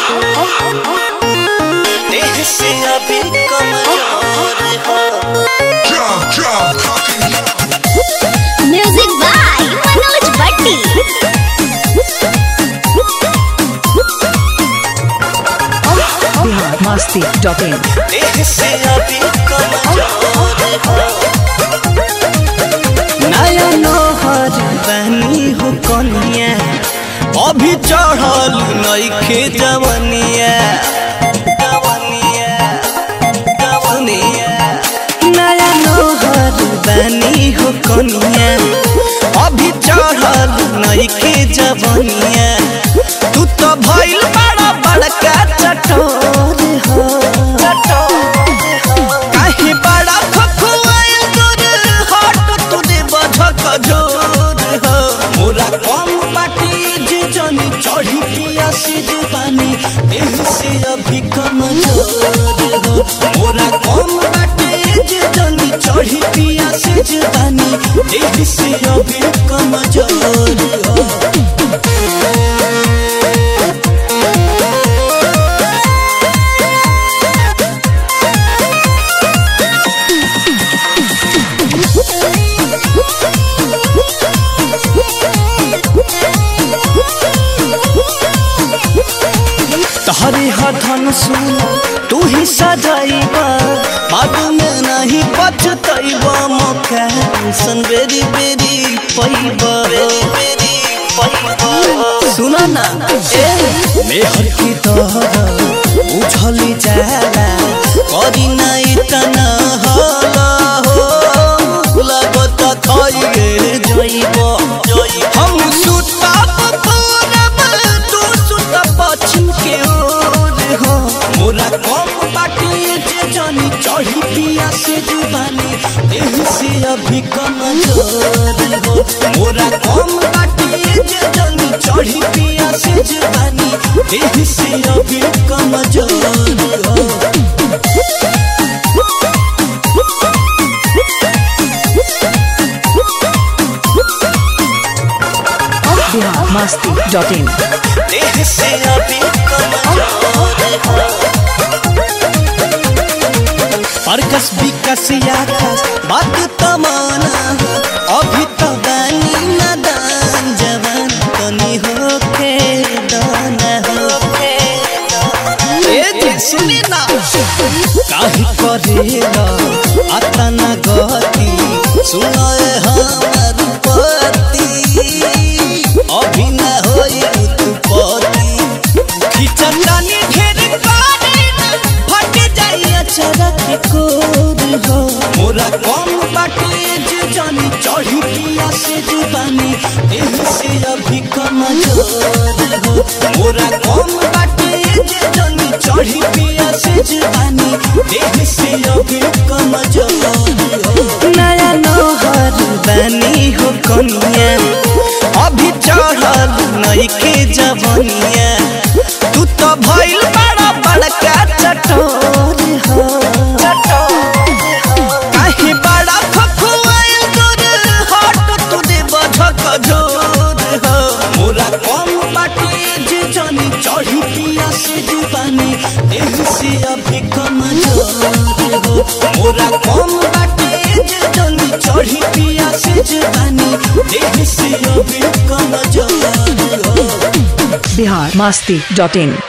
देह से अभी कमजोर हो म्यूजिक बाय मनोज भट्टी बिहार मस्ती डॉट इन देह से अभी कमजोर हो नया नोहर बनी हो कनिया अभी चढ़ल नइखे जवनिया जवनिया जवनिया नया नोहर बनी हो कनिया अभी चढ़ल नइखे जवनिया तू तो भइल बड़ा बड़का चटोर हो काहे बड़ा खखुआइल दूर हट तू दे बझक जोर हो मोरा कम बाटी जे जनी चढ़ी पिया से जे पानी देह से अभी कम जोर हो मोरा कम बाटी जे जनी चढ़ी पिया से जे पानी देह से अभी कम जोर हो तहरे हथन सुन तू ही सजाइबा बाद में नहीं पछतैबा मौका सन बेरी बेरी पैबा बेरी पैबा सुना ना ए मेहर की तोहरा बुझली जाला करी ना इतना हाला हो लगत खइए जइबा हम सुतब पूरब तू सुत पश्चिम के ओर हो मोरा कम बाटी जे जानी चढ़ी पिया से जुबानी देह से अभी कम जोर हो मोरा कम बाटी जे जानी चढ़ी पिया से जुबानी देह से अभी कम जोर हो बिहार मस्ती डॉट इन देह से अभी कमजोर हो परकस विकस आकाश बात तमाना अभी तो बानी नादान जवान तनी होके दाना होके ए जे सुनी ना काहे करेला अतना गति सुनाए हमर पति अभी न होई उत्पत्ति खिचतानी ढेर पानी फट जाई अचरा के कोर हो मोरा कम बाटे जे जानी चढ़ी पिया से जुबानी देह से अभी कम जोर हो मोरा कम बाटे जे जानी चढ़ी पिया से जुबानी देह से अभी कम जोर हो नया नोहर बनी हो कनिया अभी चढ़ल नइखे जवनिया तू तो भइल बड़ा बड़का चटोर हो काहे बड़ा खखुआइल दूर हट तू दे बझक जोर हो मोरा कम बाटी जे जानी चढ़ी पिया से जुबानी देह से अभी कम जोर हो मोरा कम बाटी जे जानी चढ़ी पिया से जुबानी देह से अभी कम जोर हो बिहार मस्ती डॉट इन